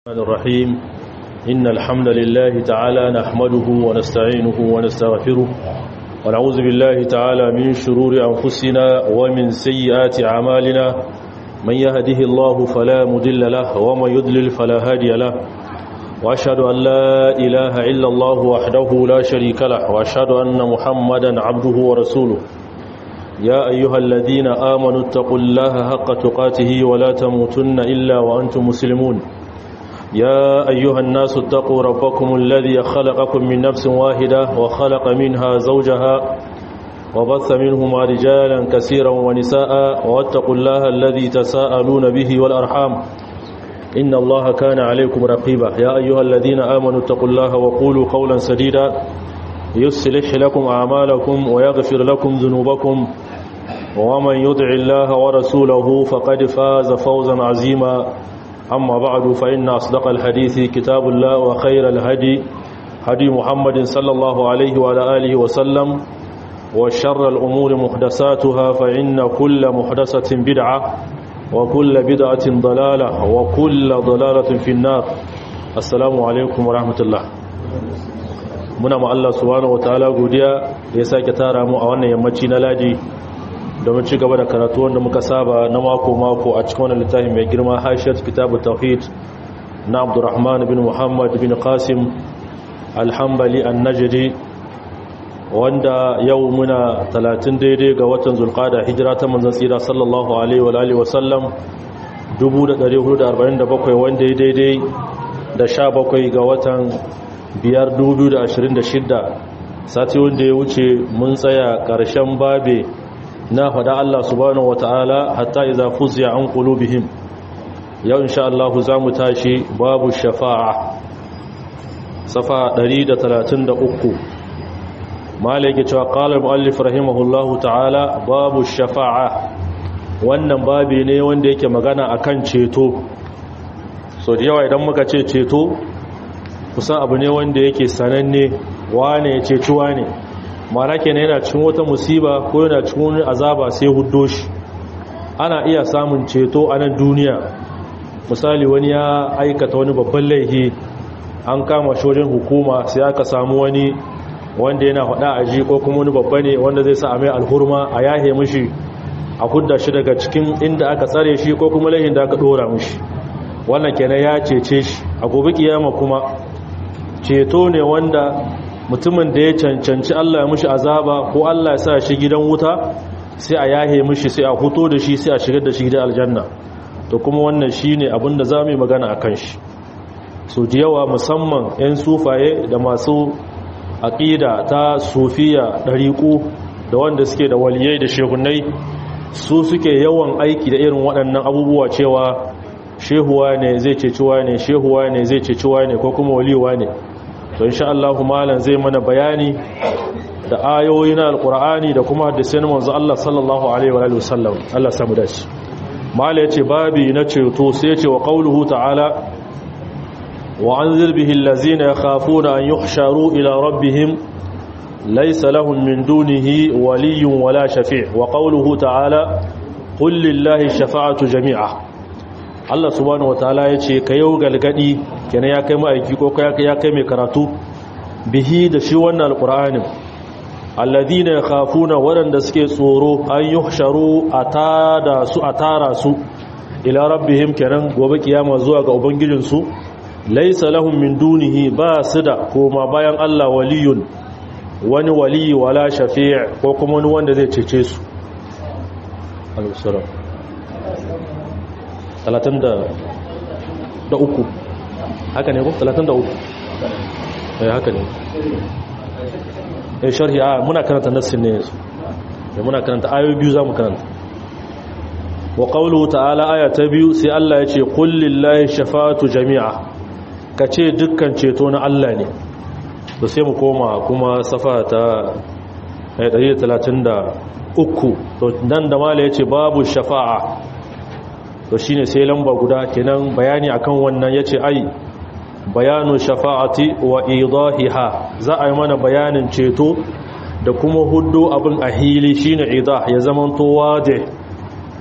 الرحمن الرحيم إن الحمد لله تعالى نحمده ونستعينه ونستغفره ونعوذ بالله تعالى من شرور أنفسنا ومن سيئات أعمالنا من يهده الله فلا مدل له ومن يضلل فلا هادي له وأشهد أن لا إله إلا الله وحده لا شريك له وأشهد أن محمدا عبده ورسوله يا أيها الذين آمنوا اتقوا الله حق تقاته ولا تموتن إلا وأنتم مسلمون يا أيها الناس اتقوا ربكم الذي خلقكم من نفس واحدة وخلق منها زوجها وبث منهما رجالا كثيرا ونساء واتقوا الله الذي تساءلون به والأرحام إن الله كان عليكم رقيبا يا أيها الذين آمنوا اتقوا الله وقولوا قولا سديدا يصلح لكم أعمالكم ويغفر لكم ذنوبكم ومن يدع الله ورسوله فقد فاز فوزا عظيما أما بعد فإن أصدق الحديث كتاب الله وخير الهدي هدي محمد صلى الله عليه وعلى آله وسلم وشر الأمور محدثاتها فإن كل محدثة بدعة وكل بدعة ضلالة وكل ضلالة في النار السلام عليكم ورحمة الله muna ma Allah subhanahu wataala godiya da ya sake tara mu a wannan yammaci na ladi domin ci gaba da karatu wanda muka saba na mako-mako a cikin wannan littafi mai girma hashiyar kitabu tauhid na abdurrahman bin muhammad bin qasim alhambali annajiri wanda yau muna 30 daidai ga watan zulqada hijira ta manzon tsira sallallahu alaihi wa alihi wasallam 1447 wanda ya daidai da 17 ga watan 5 sati wanda ya wuce mun tsaya ƙarshen babe na faɗa Allah subhanahu wata'ala hatta iza fuziya an qulubihim yau insha Allah za mu tashi babu shafa'a safa 133 malike cewa qala al-muallif rahimahullahu ta'ala babu shafa'a wannan babi ne wanda yake magana akan ceto so da yawa idan muka ce ceto kusan abu ne wanda yake sananne wane ya ceci wane mana kenan yana cikin wata musiba ko yana cikin wani azaba sai huddo shi ana iya samun ceto a nan duniya misali wani ya aikata wani babban laifi an kama shi wajen hukuma sai aka samu wani wanda yana hada aji ko kuma wani babba ne wanda zai sa a mai alhurma a yahe mishi a hudda shi daga cikin inda aka tsare shi ko kuma laifin da aka dora mishi wannan kenan ya cece shi a gobe kiyama kuma ceto ne wanda mutumin da ya cancanci Allah ya mushi azaba ko Allah ya sa shi gidan wuta sai a yahe mushi sai a huto da shi sai a shigar da shi gidan aljanna to kuma wannan shine abin da zamu yi magana akan shi so da yawa musamman 'yan sufaye da masu aqida ta sufiya dariku da wanda suke da waliyai da shehunai su suke yawan aiki da irin waɗannan abubuwa cewa shehuwa ne zai ceciwa ne shehuwa ne zai ceciwa ne ko kuma waliwa ne to insha Allah malam zai mana bayani da ayoyi na alqur'ani da kuma hadisin manzo Allah sallallahu alaihi wa alihi wasallam Allah samu dace malam yace babi na ceto sai yace wa qauluhu ta'ala wa anzir bihi allazina yakhafuna an yuhsharu ila rabbihim laysa lahum min dunihi waliyyun wala shafi' wa qauluhu ta'ala qul lillahi shafa'atu jami'a Allah subhanahu wataala ya ce ka yau galgadi kenan ya kai ma'aiki ko ya kai mai karatu bihi da shi wannan alqur'anin alladhina yakhafuna waɗanda suke tsoro an yuhsharu atada su atara su ila rabbihim kenan gobe kiyama zuwa ga ubangijin su laysa lahum min dunihi ba su da koma bayan Allah waliyun wani waliyi wala shafi' ko kuma wani wanda zai cece su alaihi talatin da uku haka ne ko talatin da uku eh haka ne eh sharhi a muna karanta nassin ne yanzu da muna karanta ayoyi biyu za mu karanta wa qawluhu ta'ala aya ta biyu sai Allah ya ce qul lillahi shafa'atu jami'a kace dukkan ceto na Allah ne to sai mu koma kuma safa ta 133 to nan da mala yace babu shafa'a to shine sai lamba guda kenan bayani akan wannan yace ai bayanu shafa'ati wa idahiha za a yi mana bayanin ceto da kuma huddo abin a hili shine idah ya zamanto wade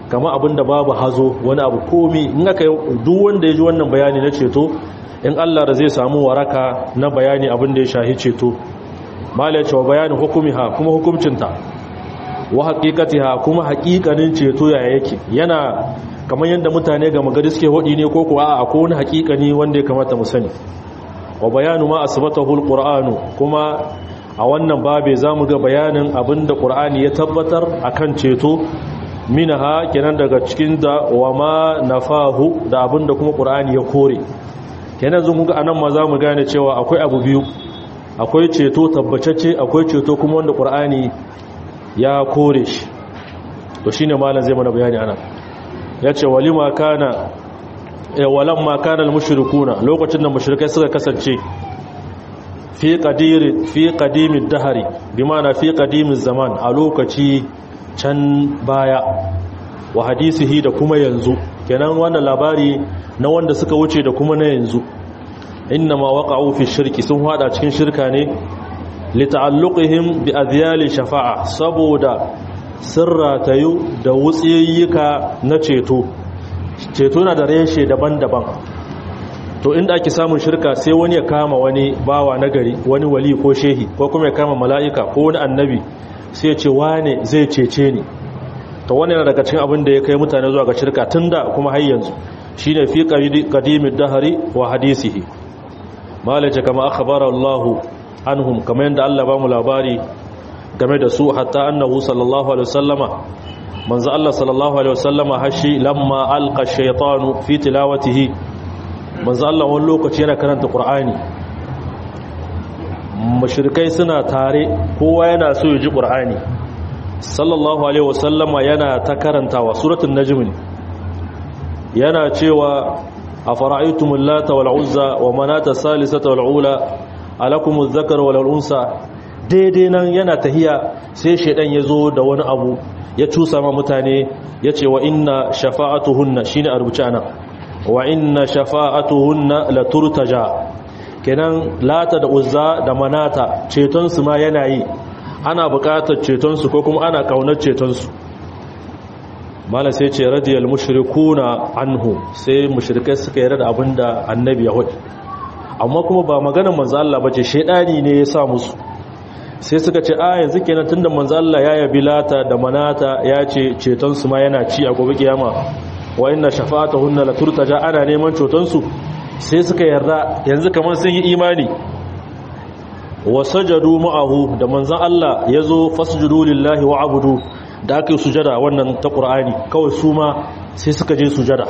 kama abinda babu hazo wani abu komi in aka duk wanda ya ji wannan bayani na ceto in Allah da zai samu waraka na bayani abinda ya shahi ceto mala cewa bayanin hukumiha kuma hukumcinta wa haqiqatiha kuma haqiqanin ceto ya yake yana kamar yadda mutane ga magari suke hodi ne ko kuwa a akwai wani haqiqani wanda ya kamata mu sani wa bayanu ma asbatahu alqur'anu kuma a wannan babe zamu ga bayanin abinda qur'ani ya tabbatar akan ceto minaha kenan daga cikin da wa ma nafahu da abinda kuma qur'ani ya kore kenan zan ga anan ma zamu gane cewa akwai abu biyu akwai ceto tabbacacce akwai ceto kuma wanda qur'ani ya kore shi to shine malam zai mana bayani anan yace walima kana e walamma kana almushrikuna lokacin da mushrikai suka kasance fi qadir fi qadimid dahri bimana fi qadimiz zaman a lokaci can baya wa hadisihi da kuma yanzu kenan wannan labari na wanda suka wuce da kuma na yanzu innama waqa'u fi shirki sun hada cikin shirka ne lita'alluqihim bi adhyali shafa'a saboda sirra tayu da wutsiyayyuka na ceto ceto na da reshe daban-daban to inda ake samun shirka sai wani ya kama wani bawa nagari wani wali ko shehi ko kuma ya kama mala'ika ko wani annabi sai ya ce wane zai cece ni to wani yana daga cikin abin da ya kai mutane zuwa ga shirka tunda kuma har yanzu shine fi qadimid dahri wa hadisihi malaje kama akhbara Allah anhum kamar yadda Allah ba mu labari game da su hatta annahu sallallahu alaihi wasallama manzo Allah sallallahu alaihi wasallama hashi lamma alqa shaytanu fi tilawatihi manzo Allah wani lokaci yana karanta Qur'ani mushrikai suna tare kowa yana so ya ji Qur'ani sallallahu alaihi wasallama yana ta karantawa suratul najm yana cewa afara'aytumul lata wal uzza wa manata salisata wal ula alakumuz zakar wal unsa daidai nan yana tahiya sai shedan yazo da wani abu ya cusa ma mutane yace wa inna shafa'atuhunna shine a rubuce ana wa inna shafa'atuhunna la turtaja kenan lata da uzza da manata ceton su ma yana yi ana buƙatar ceton su ko kuma ana kaunar ceton su mala sai ce radiyal mushrikuna anhu sai mushrikai suka yarda da abinda annabi ya hudu amma kuma ba maganar manzo Allah bace shedani ne ya sa musu sai suka ce a yanzu kenan tunda manzo Allah ya yabi lata da manata ya ce ceton su ma yana ci a gobe kiyama wa inna shafa'atuhunna la turtaja ana neman ceton su sai suka yarda yanzu kaman sun yi imani wa sajadu ma'ahu da manzo Allah yazo fasjudu lillahi wa abudu da aka yi sujada wannan ta qur'ani kawai su ma sai suka je sujada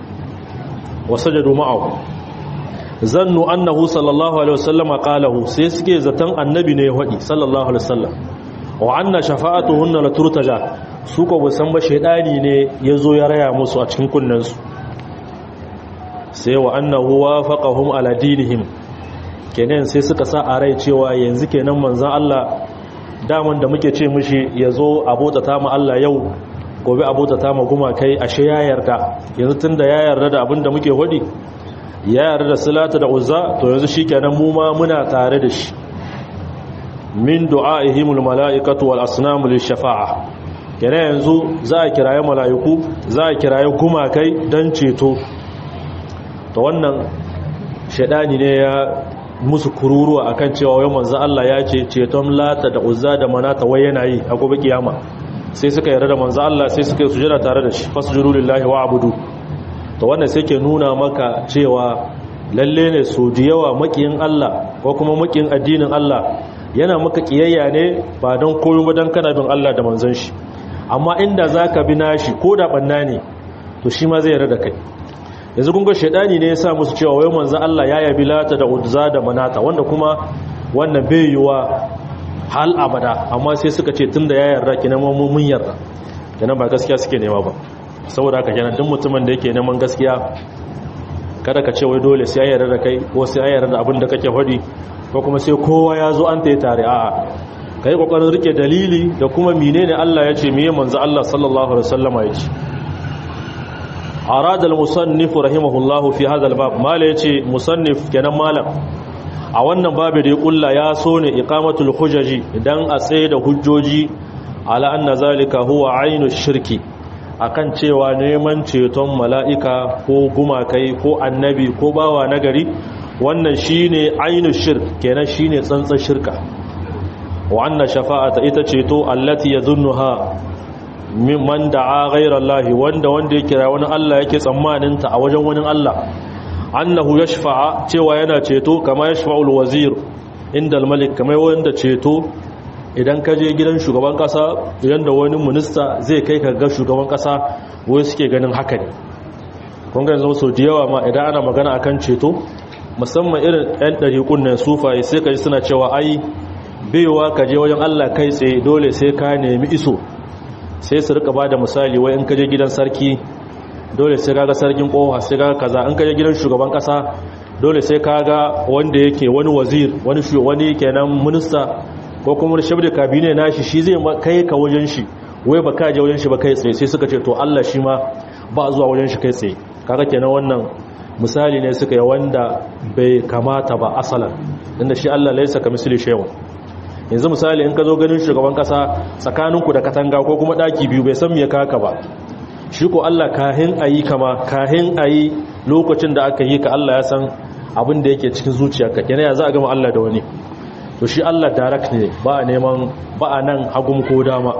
wa sajadu ma'ahu zannu annahu sallallahu alaihi wasallam qalahu sai suke zaton annabi ne ya faɗi sallallahu alaihi wasallam wa anna shafa'atuhunna la turtaja su ko san ba shedani ne yazo ya raya musu a cikin kunnan su sai wa annahu wafaqahum ala dinihim kenan sai suka sa a rai cewa yanzu kenan manzon Allah daman da muke ce mishi yazo abota ta mu Allah yau gobe abota ta mu guma kai ashe ya yarda yanzu tunda ya yarda da abin da muke faɗi ya yarda da salata da uzza to yanzu shikenan mu ma muna tare da shi min du'aihimul malaikatu wal asnamu lishafa'a kenan yanzu za a kiraye malaiku za a kiraye gumakai dan ceto to wannan shedani ne ya musu kururuwa akan cewa wai manzo Allah ya ce ceton lata da uzza da manata wai yana yi a gobe kiyama sai suka yarda da manzo Allah sai suka yi sujada tare da shi fasjudu lillahi wa abudu to wannan sai ke nuna maka cewa lalle ne so da yawa makiyin Allah ko kuma makiyin addinin Allah yana maka kiyayya ne ba don koyo ba don kana bin Allah da manzon shi amma inda zaka bi nashi ko da banna ne to shi ma zai yarda da kai yanzu kun ga shedani ne ya sa musu cewa wai manzon Allah ya yabi lata da uzza da manata wanda kuma wannan bai yiwa hal abada amma sai suka ce tunda ya yarda kina mun yarda kenan ba gaskiya suke nema ba saboda haka kenan duk mutumin da yake neman gaskiya kada ka ce wai dole sai ya yarda da kai ko sai ya yarda da abin da kake faɗi ko kuma sai kowa ya zo an tayi tare a'a kai kokarin rike dalili da kuma menene Allah ya ce meye manzo Allah sallallahu alaihi wasallama ya ce arada al-musannif rahimahullahu fi hadha al-bab mala yace musannif kenan malam a wannan babu da ya kulla ya so ne iqamatul hujaji idan a tsaye da hujjoji ala anna zalika huwa ainu shirki akan cewa neman ceton mala'ika ko gumakai ko annabi ko bawa nagari wannan shine ainu shirk kenan shine tsantsan shirka wa anna shafa'ata ita ceto allati yadhunnuha mimman da'a ghayra Allah wanda wanda ya kira wani Allah yake tsammanin ta a wajen wani Allah annahu yashfa'a cewa yana ceto kama yashfa'ul wazir inda al-malik kamar wanda ceto idan ka je gidan shugaban kasa yanda wani minista zai kai ka ga shugaban kasa wai suke ganin haka ne kun ga yanzu sau da yawa ma idan ana magana akan ceto musamman irin ɗan ɗariƙun nan sufaye sai ka ji suna cewa ai baiwa ka je wajen Allah kai tsaye dole sai ka nemi iso sai su rika ba da misali wai in ka je gidan sarki dole sai kaga sarkin kowa sai kaga kaza in ka je gidan shugaban kasa dole sai kaga wanda yake wani wazir wani wani kenan minista ko kuma shabda kabine nashi shi zai kai ka wajen shi wai ba ka je wajen shi ba kai tsaye sai suka ce to Allah shi ma ba zuwa wajen shi kai tsaye kaga kenan wannan misali ne suka yi wanda bai kamata ba asalan inda shi Allah laisa ka misali shay'un yanzu misali in ka zo ganin shugaban kasa tsakaninku da katanga ko kuma daki biyu bai san me kaka ba shi ko Allah kahin ayi kama kahin ayi lokacin da aka yi ka Allah ya san abin da yake cikin zuciyarka kenan ya za a gama Allah da wani to shi Allah direct ne ba a neman ba a nan hagum ko dama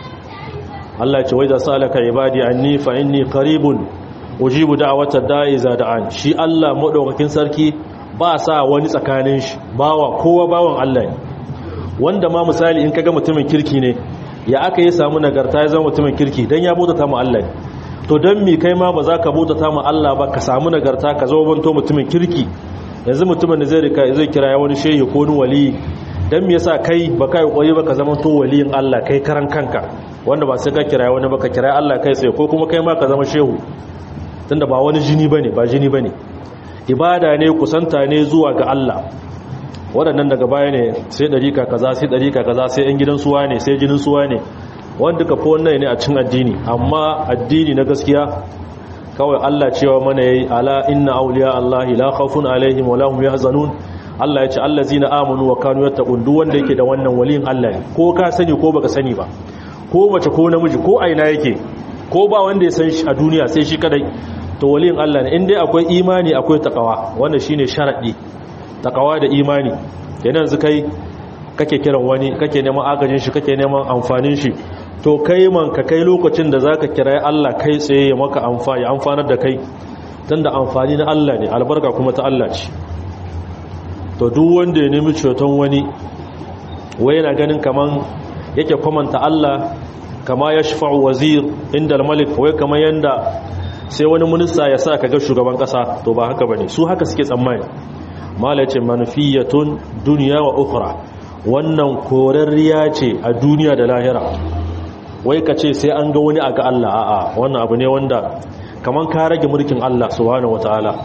Allah ya ce wai da salaka ibadi anni fa inni qaribun ujibu da'wata da'i za da'an shi Allah madaukakin sarki ba sa wani tsakanin shi bawa kowa bawan Allah ne wanda ma misali in kaga mutumin kirki ne ya aka yi samu nagarta ya zama mutumin kirki dan ya bautata mu Allah ne to dan mi kai ma ba za ka bautata mu Allah ba ka samu nagarta ka zama banto mutumin kirki yanzu mutumin da zai rika zai kira ya wani shehi ko wani wali dan me yasa kai ba kai kokari ba ka zama to waliyin Allah kai karan kanka wanda ba sai ka kira wani ba ka kira Allah kai sai ko kuma kai ma ka zama shehu tunda ba wani jini bane ba jini bane ibada ne kusanta ne zuwa ga Allah waɗannan daga baya ne sai ɗarika kaza sai ɗarika kaza sai ‘yan gidan suwa ne sai jinin suwa ne wanda ka fi wannan ne a cin addini amma addini na gaskiya kawai Allah cewa mana yayi ala inna awliya Allah la khawfun alaihim wa lahum yahzanun Allah ya ce allazina amanu wa kanu yattaqun duk wanda yake da wannan waliyin Allah ne ko ka sani ko baka sani ba ko mace ko namiji ko aina yake ko ba wanda ya san shi a duniya sai shi kadai to waliyin Allah ne in dai akwai imani akwai takawa wannan shine sharadi takawa da imani yana yanzu kai kake kiran wani kake neman agajin shi kake neman amfanin shi to kai man ka kai lokacin da zaka kira Allah kai tsaye ya maka amfani amfanar da kai tunda amfani na Allah ne albarka kuma ta Allah ce to duk wanda ya nemi ceton wani wai yana ganin kaman yake kwamanta Allah kama ya shafa'u wazir inda al-malik wai kamar yanda sai wani minista ya sa ka ga shugaban kasa to ba haka bane su haka suke tsammani mala ce manfiyatun duniya wa ukra wannan korarriya ce a duniya da lahira wai ka ce sai an ga wani a ga Allah a'a wannan abu ne wanda kaman ka rage mulkin Allah subhanahu wataala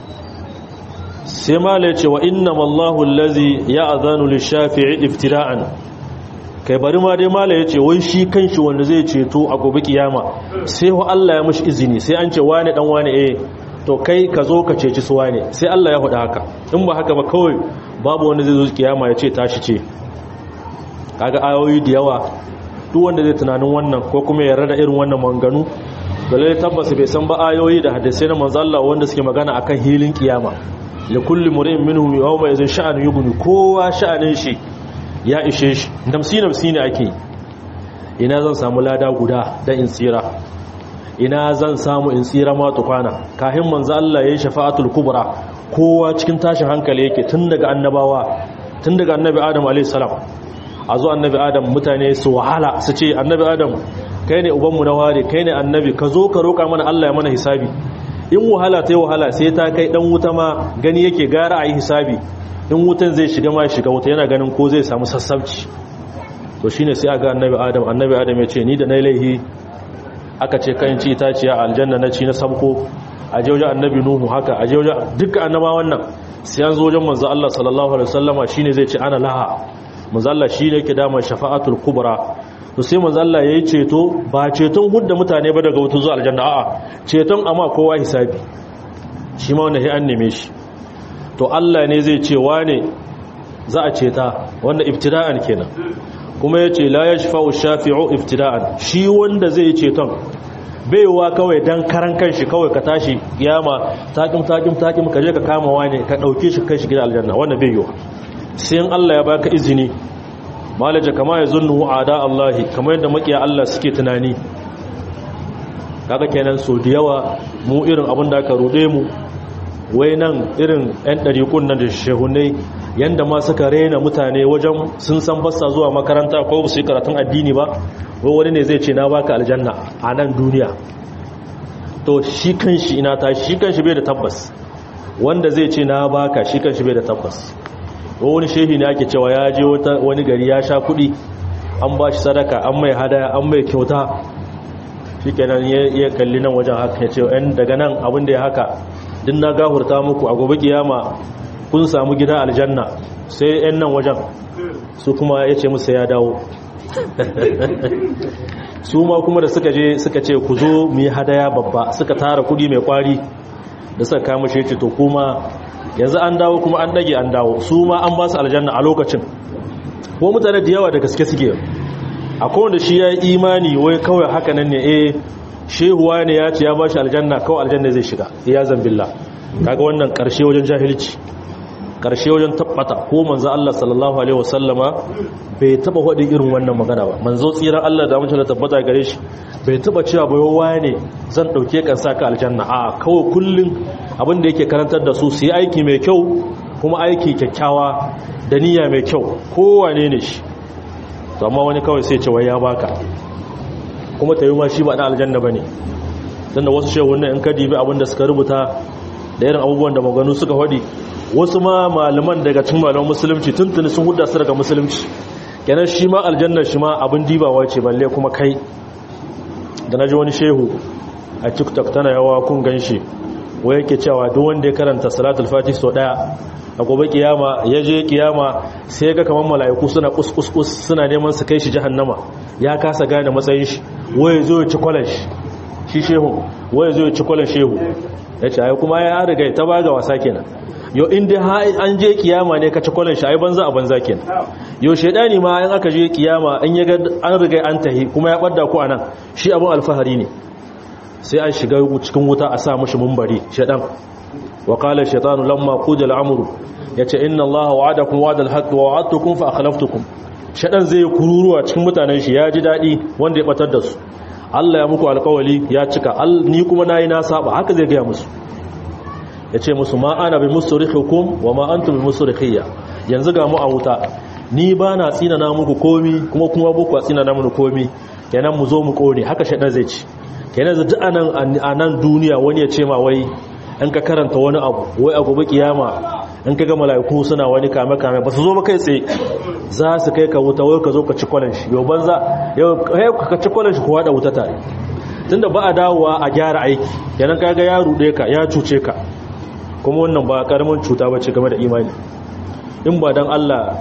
sai mala ce wa innama Allahu allazi ya'zanu lish-shafi'i iftira'an kai bari ma dai mala yace wai shi kanshi wanda zai ceto a gobe kiyama sai wa Allah ya mishi izini sai an ce wane dan wane eh to kai ka zo ka ceci su wane sai Allah ya faɗa haka in ba haka ba kawai babu wanda zai zo kiyama ya ce tashi ce kaga ayoyi da yawa duk wanda zai tunanin wannan ko kuma ya rada irin wannan manganu dalilai tabbas bai san ba ayoyi da hadisai na manzo Allah wanda suke magana akan hilin kiyama li kulli mur'in minhum yawma idhin sha'an yughni kowa sha'anin shi ya ishe shi namsi namsi ne ake ina zan samu lada guda da in tsira ina zan samu in tsira ma tukwana kahin manzo Allah yayin shafa'atul kubra kowa cikin tashin hankali yake tun daga annabawa tun daga annabi Adam alayhi salam a zo annabi Adam mutane su wahala su ce annabi Adam kai ne ubanmu na ware kai ne annabi ka zo ka roƙa mana Allah ya mana hisabi in wahala ta yi wahala sai ta kai dan wuta ma gani yake gara a yi hisabi in wutan zai shiga ma shiga wuta yana ganin ko zai samu sassabci to shine sai aga annabi Adam annabi Adam ya ce ni da nayi laihi aka ce kan ci itaciya aljanna na ci na sabko a je wajen annabi nuhu haka a je wajen dukkan annaba wannan sai an zo wajen manzo Allah sallallahu alaihi wasallama shine zai ce ana laha manzo Allah shine yake da shafa'atul kubra to sai manzo Allah yayi ceto ba ceton hudda mutane ba daga wuta zuwa aljanna a'a ceton amma kowa hisabi shi ma wanda sai an neme shi to Allah ne zai ce wane za a ceta wanda ibtida'an kenan kuma yace la yashfa'u shafi'u ibtida'an shi wanda zai ceton baiwa kawai dan karan kanshi kawai ka tashi kiyama takim takim takim ka je ka kama wani ka dauke shi kai shi gidan aljanna wannan bai yiwa sai in Allah ya baka izini malaja kama ya zunnu ada Allah kamar yadda makiya Allah suke tunani kaga kenan so da yawa mu irin abin da aka rude mu wai nan irin ɗan ɗariƙun nan da shehunai yanda ma suka rena mutane wajen sun san basta zuwa makaranta ko ba su yi karatun addini ba wai wani ne zai ce na baka aljanna a nan duniya to shi kanshi ina ta shi kanshi bai da tabbas wanda zai ce na baka shi kanshi bai da tabbas wani shehi ne ake cewa ya je wani gari ya sha kuɗi an ba shi sadaka an mai hadaya an mai kyauta shi kenan ya kalli nan wajen haka ya ce yan daga nan abin da ya haka din na gahurta muku a gobe kiyama kun samu gida aljanna sai yan nan wajen su kuma ya ce musu ya dawo su ma kuma da suka je suka ce ku zo mu yi hadaya babba suka tara kudi mai kwari da suka kama shi ce to kuma yanzu an dawo kuma an dage an dawo su ma an ba su aljanna a lokacin ko mutane da yawa da gaske suke akwai wanda shi ya yi imani wai kawai haka nan ne eh shehuwa ne ya ce ya ba shi aljanna kawai aljanna zai shiga ya zambilla kaga wannan karshe wajen jahilci karshe wajen tabbata ko manzo Allah sallallahu alaihi wasallama bai taba hodi irin wannan magana ba manzo tsiran Allah da mun tabbata gare shi bai taba cewa bai wane zan dauke kan saka aljanna a kawai kullun abin da yake karantar da su su yi aiki mai kyau kuma aiki kyakkyawa da niyya mai kyau kowane ne shi to amma wani kawai sai ce wai ya baka kuma tayi ma shi ba da aljanna bane dan da wasu shehu wannan in ka dibi abin da suka rubuta da irin abubuwan da maganu suka hodi wasu ma malaman daga cikin malaman musulunci tuntuni sun hudda su daga musulunci kenan shi ma aljannar shi ma abin dibawa ce balle kuma kai da naji wani shehu a tiktok tana yawa kun ganshi wai yake cewa duk wanda ya karanta salatul fatih so daya a gobe kiyama ya je kiyama sai ga kaman mala'iku suna kuskus suna neman su kai shi jahannama ya kasa gane matsayin shi waye zo ya ci kwalash shi shehu waye zo ya ci kwalash shehu yace ai kuma ya riga ta baga wasa kenan yo inda an je kiyama ne ka ci kwallon shi ai banza a banza kenan yo shedani ma in aka je kiyama in yaga an riga an tahi kuma ya badda ku anan shi abun alfahari ne sai an shiga cikin wuta a sa mishi mumbari shedan wa qala shaytanu lamma quja al-amru yace inna allaha wa'adakum wa'da al-haqq wa wa'adtukum fa akhlaftukum shedan zai kururuwa cikin mutanen shi ya ji dadi wanda ya batar da su Allah ya muku alkawali ya cika ni kuma nayi na saba haka zai ga musu ya ce musu ma ana bi musu hukum wa ma an bi musu rikiyya yanzu ga mu a wuta ni ba na tsinana muku komi kuma kuma buku a tsinana muku komi kenan mu zo mu kone haka shaɗar zai ci kenan zai duk a nan duniya wani ya ce ma wai in ka karanta wani abu wai a gobe kiyama in ka ga mala'iku suna wani kame kame ba su zo ba kai tsaye za su kai ka wuta wai ka zo ka ci kwalan shi yau banza yau ka ci kwalan shi ku haɗa wuta tare tunda ba a dawowa a gyara aiki kenan kaga ya ruɗe ka ya cuce ka kuma wannan ba karamin cuta ba ce game da imani in ba don Allah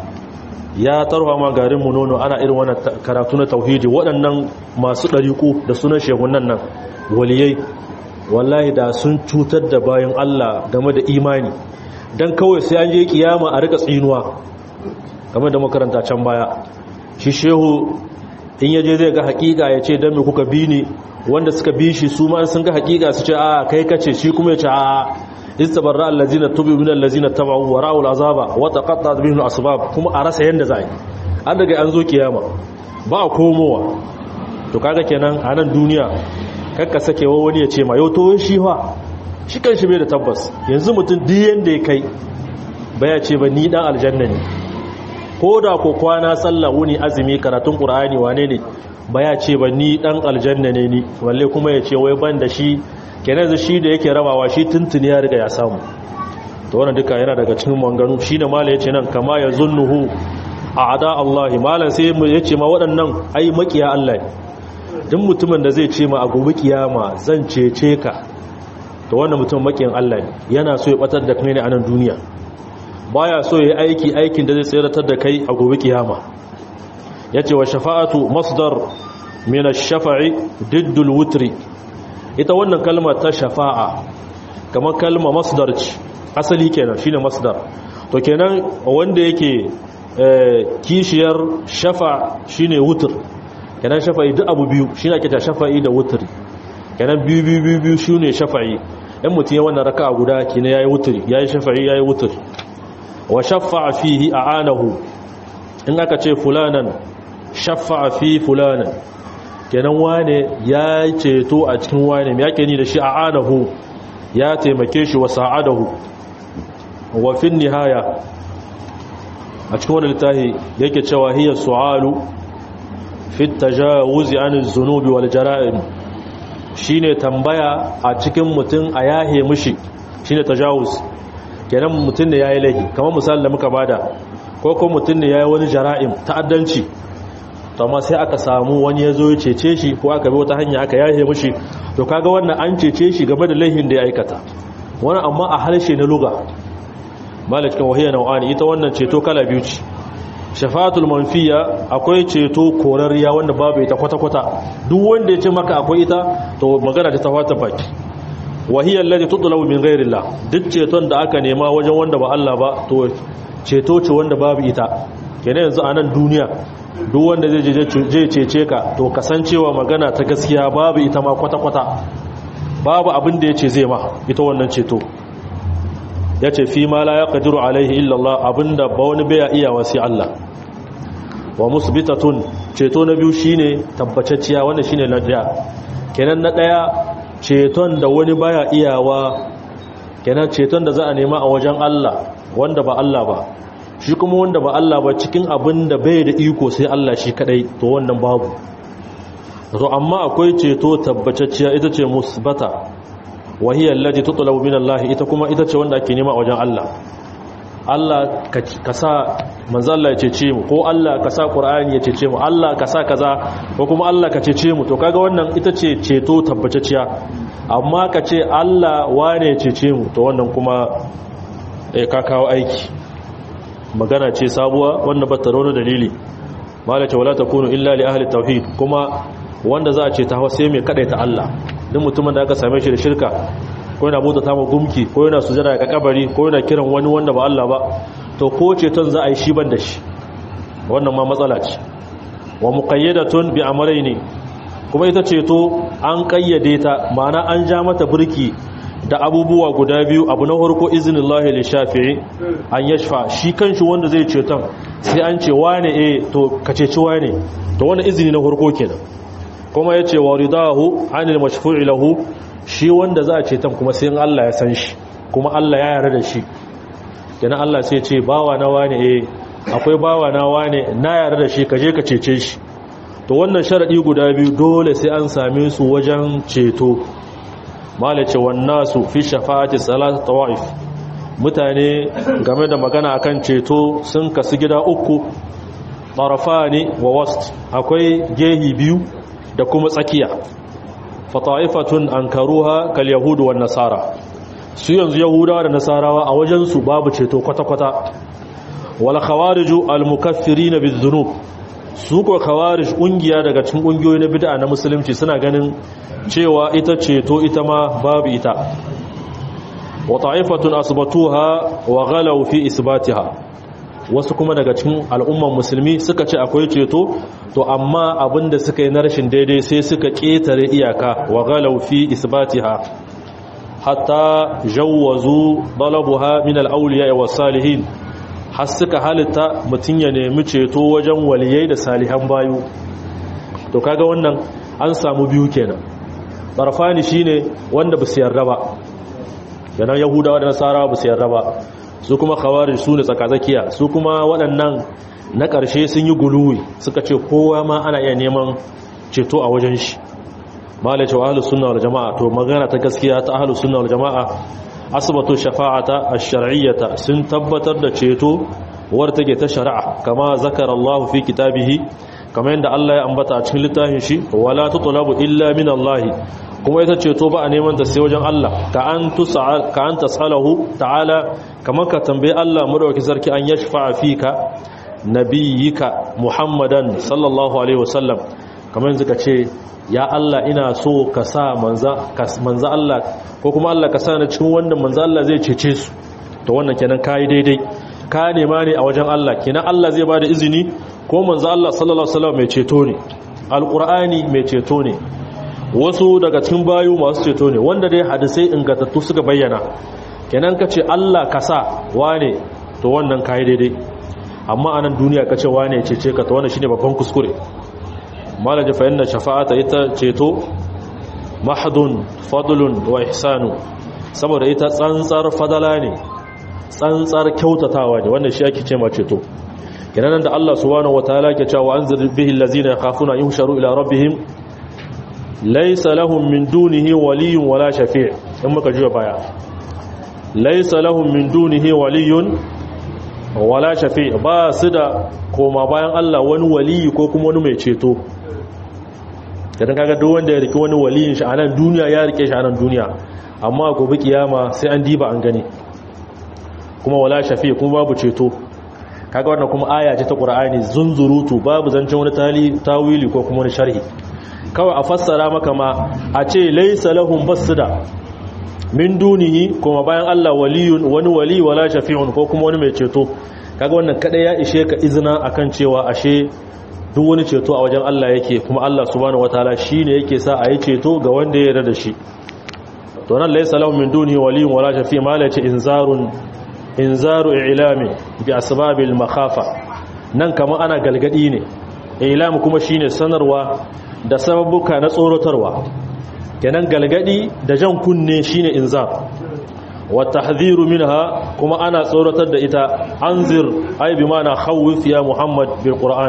ya tarwa ma garin mu nono ana irin wannan karatu na tauhidi waɗannan masu ɗariƙu da sunan shehunan nan waliyai wallahi da sun cutar da bayan Allah game da imani don kawai sai an je kiyama a rika tsinuwa game da makaranta can baya shi shehu in yaje zai ga hakika ya ce don me kuka bi ni wanda suka bi shi su ma sun ga hakika su ce a kai kace shi kuma ya ce a istabarra allazina tubu min allazina tabu wa ra'u al'azaba wa taqatta'at bihim asbab kuma a rasa yanda zai an daga an zo kiyama ba a komowa to kaga kenan a nan duniya kakka sakewa wani ya ce ma yau to shi fa shi kan shi bai da tabbas yanzu mutum duk yanda ya kai baya ce ba ni dan aljanna ne ko da ko kwana sallah wuni azumi karatun qur'ani wane ne baya ce ba ni dan aljanna ne ni walle kuma ya ce wai ban da shi kenan shi da yake rabawa shi tuntuni ya riga ya samu to wannan duka yana daga cikin manganu shine mala yace nan kama ya zunnuhu a'da Allah malan sai mu yace ma waɗannan ai makiya Allah ne duk mutumin da zai ce ma a gobe kiyama zan cece ka to wannan mutum makiyan Allah ne yana so ya batar da kai ne a nan duniya baya so ya aiki aikin da zai tsiratar da kai a gobe kiyama yace wa shafa'atu masdar min ash-shafa'i diddul wutri ita wannan kalma ta shafa'a kamar kalma masdar ce asali kenan shine masdar to kenan wanda yake kishiyar shafa shine wutr kenan shafa'i duk abu biyu shine ake ta shafa'i da wutri kenan biyu biyu biyu biyu shi ne shafa'i in mutum ya wannan raka guda kina ya yi wuturi ya yi shafa'i ya yi wuturi wa shafa'a fihi a anahu in aka ce fulanan shafa'a fi fulanan kenan wane ya ceto a cikin wane ya ke ni da shi a anahu ya taimake shi wa sa'adahu wa fin nihaya a cikin wani littafi yake cewa hiya su'alu fi tajawuzi an zunubi wal jara'im shine tambaya a cikin mutum a yahe mishi shine tajawuz kenan mutum ne yayi laifi kamar misalin da muka bada ko ko mutum ne yayi wani jara'im ta'addanci to amma sai aka samu wani yazo ya cece shi ko aka bi wata hanya aka yahe mishi to kaga wannan an cece shi game da laifin da ya aikata wani amma a harshe na luga malakin wahiyar nau'ani ita wannan ceto kala biyu ce shafa'atul manfiya akwai ceto korariya wanda babu ita kwata-kwata duk wanda ya ce maka akwai ita to magana ta tawata baki wahiyar lati tutulabu min ghairillah duk ceton da aka nema wajen wanda ba Allah ba to ceto ce wanda babu ita kenan yanzu a nan duniya duk wanda zai je cece ka to kasancewa magana ta gaskiya babu ita ma kwata-kwata babu abin da ya ce zai ma ita wannan ceto ya ce fi ma la ya ƙadiru alaihi illallah abinda ba wani baya iya wasi Allah wa musbitatun ceto na biyu shine tabbacacciya wanda shine na daya kenan na daya ceton da wani baya iyawa kenan ceton da za a nema a wajen Allah wanda ba Allah ba shi kuma wanda ba Allah ba cikin abin da bai da iko sai Allah shi kadai to wannan babu to amma akwai ceto tabbacacciya ita ce musbata wahiyar lati tutulabu min Allah ita kuma ita ce wanda ake nema a wajen Allah Allah ka sa manzo Allah ya cece mu ko Allah ka sa Qur'ani ya cece mu Allah ka sa kaza ko kuma Allah ka cece mu to kaga wannan ita ce ceto tabbatacciya amma ka ce Allah wane ya cece mu to wannan kuma eh ka kawo aiki magana ce sabuwa wanda ba ta rono dalili malace wala takunu illa li ahli tauhid kuma wanda za a ce ta sai mai kadaita Allah duk mutumin da aka same shi da shirka ko yana bauta ta gumki ko yana sujada ga kabari ko yana kiran wani wanda ba Allah ba to ko ceton za a yi shi ban da shi wannan ma matsala ce wa muqayyadatun bi amrayni kuma ita ceto an kayyade ta ma'ana an ja mata burki da abubuwa guda biyu abu na farko iznillahi li shafi'i an yashfa shi kanshi wanda zai ceton sai an ce wane eh to ka ceci wane to wannan izini na farko kenan kuma yace wa ridahu anil mashfu'i lahu shi wanda za a ceton kuma sai Allah ya san shi kuma Allah ya yarda da shi kenan Allah sai ce bawa na wane eh akwai bawa na wane na yarda da shi ka je ka cece shi to wannan sharadi guda biyu dole sai an same su wajen ceto malace wannasu fi shafa'ati salat tawaif mutane game da magana akan ceto sun kasu gida uku tarafani wa wast akwai gehi biyu da kuma tsakiya fata'ifatun ankaruha kal yahudu wan nasara su yanzu yahudawa da nasarawa a wajen su babu ceto kwata-kwata wal khawariju al mukaffirin bizunub su ko khawarij kungiya daga cikin kungiyoyi na bid'a na musulunci suna ganin cewa ita ceto ita ma babu ita wa ta'ifatun asbatuha wa ghalaw fi isbatiha wasu kuma daga cikin al'umman musulmi suka ce akwai ceto to amma abinda suka yi na rashin daidai sai suka ketare iyaka wa ghalaw fi isbatiha hatta jawwazu dalabuha min al-awliya wa salihin har suka halitta mutun ya nemi ceto wajen waliyai da salihan bayu to kaga wannan an samu biyu kenan barfani shine wanda ba su yarda ba yana yahudawa da nasara ba su yarda ba su kuma khawarij su ne tsakatsakiya su kuma waɗannan na ƙarshe sun yi guluwi suka ce kowa ma ana iya neman ceto a wajen shi malai cewa ahlus sunna wal jama'a to magana ta gaskiya ta ahlus sunna wal jama'a asbatu shafa'ata ash-shar'iyyata sun tabbatar da ceto war take ta shari'a kama zakara Allah fi kitabihi kamar yadda Allah ya ambata a cikin littafin shi wala tutlabu illa min Allah kuma ita ceto ba a neman ta sai wajen Allah ka an tusal ka an tasalahu ta'ala kamar ka tambaye Allah madauki sarki an yashfa fika nabiyika Muhammadan sallallahu alaihi wasallam kamar yanzu ka ce ya Allah ina so ka sa manza manza Allah ko kuma Allah ka sa ni cikin wannan manza Allah zai cece su to wannan kenan kai daidai ka nema ne a wajen Allah kenan Allah zai bada izini ko manzo Allah sallallahu alaihi wasallam mai ceto ne alqur'ani mai ceto ne wasu daga cikin bayu masu ceto ne wanda dai hadisai ingantattu suka bayyana kenan ka ce Allah ka sa wane to wannan kai daidai amma anan duniya ka ce wane cece ka to wannan shine babban kuskure malaji fa inna shafa'ata ita ceto mahdun fadlun wa ihsanu saboda ita tsantsar fadala ne tsantsar kyautatawa ne wannan shi ake ce ma ceto kenan da Allah subhanahu wataala ke cewa anzir bihi allazina yakhafuna yuhsharu ila rabbihim laysa lahum min dunihi waliyyun wala shafi' in muka jiya baya laysa lahum min dunihi waliyyun wala shafi' ba su da koma bayan Allah wani waliyi ko kuma wani mai ceto idan kaga duk wanda ya rike wani waliyin shi a nan duniya ya rike shi a nan duniya amma gobe kiyama sai an diba an gani kuma wala shafi kuma babu ceto kaga wannan kuma aya ce ta qur'ani zunzurutu babu zancen wani tali tawili ko kuma wani sharhi kawai a fassara maka ma a ce laysa lahum basda min dunihi kuma bayan Allah waliyun wani wali wala shafi'un ko kuma wani mai ceto kaga wannan kada ya ishe ka izina akan cewa ashe duk wani ceto a wajen Allah yake kuma Allah subhanahu wataala shine yake sa a yi ceto ga wanda ya yarda da shi to nan laysa lahum min dunihi waliyun wala shafi' ma la inzarun inzaru ilami bi asbabil makhafa nan kama ana galgadi ne ilami kuma shine sanarwa da sababuka na tsorotarwa kenan galgadi da jan kunne shine inzar wa tahdhiru minha kuma ana tsoratar da ita anzir ay bi mana khawif ya muhammad bil qur'an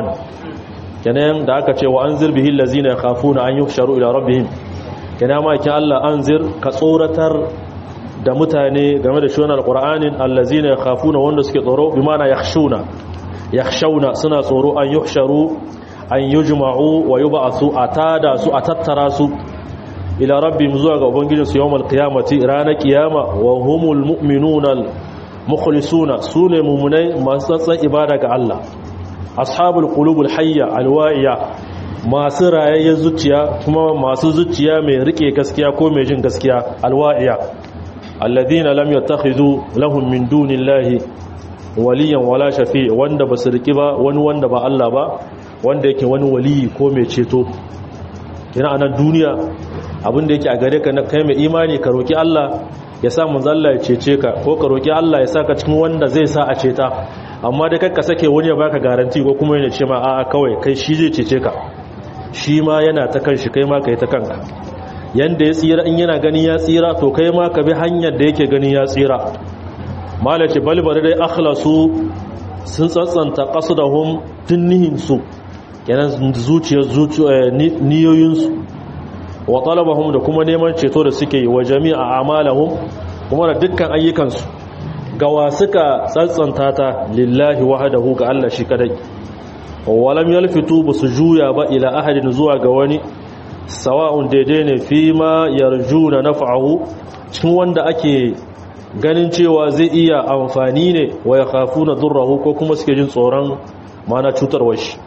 kenan da aka ce wa anzir bihi allazina yakhafuna an yuhsharu ila rabbihim kenan ma kin Allah anzir ka tsoratar da mutane game da shunan alqur'anin allazina yakhafuna wanda suke tsoro bi mana yakhshuna yakhshawna suna tsoro an yuhsharu an yujma'u wa yub'athu atada su atattara su ila rabbihim zuwa ga ubangijinsu yawmal qiyamati ranar kiyama wa humul mu'minuna mukhlisuna sune mu'minai masu tsantsan ibada ga Allah ashabul qulubul hayya alwa'iya masu rayayyen zuciya kuma masu zuciya mai rike gaskiya ko mai jin gaskiya alwa'iya alladhina lam yattakhidhu lahum min dunillahi waliyan wala shafi wanda basu riki ba wani wanda ba Allah ba wanda yake wani waliyi ko mai ceto kina anan duniya abinda yake a gare ka na kai mai imani ka roki Allah ya sa manzo Allah ya cece ka ko ka roki Allah ya saka cikin wanda zai sa a ceta amma dai kakka sake wani ya baka garanti ko kuma yana ce ma a'a kawai kai shi zai cece ka shi ma yana ta kanshi kai ma kai ta kanka yanda ya tsira in yana ganin ya tsira to kai ma ka bi hanyar da yake ganin ya tsira malace balbar dai akhlasu sun tsantsanta qasdahum tunnihin su kenan zuciyar niyoyinsu wa talabahum da kuma neman ceto da suke yi wa jami'a amalahum kuma da dukkan ayyukansu gawa suka tsantsanta ta lillahi wahdahu ga Allah shi kadai walam yalfitu basu juya ba ila ahadin zuwa ga wani sawa'un daidai ne fi ma yarjuna naf'ahu cikin wanda ake ganin cewa zai iya amfani ne wa yakhafuna durrahu ko kuma suke jin tsoron mana cutarwar shi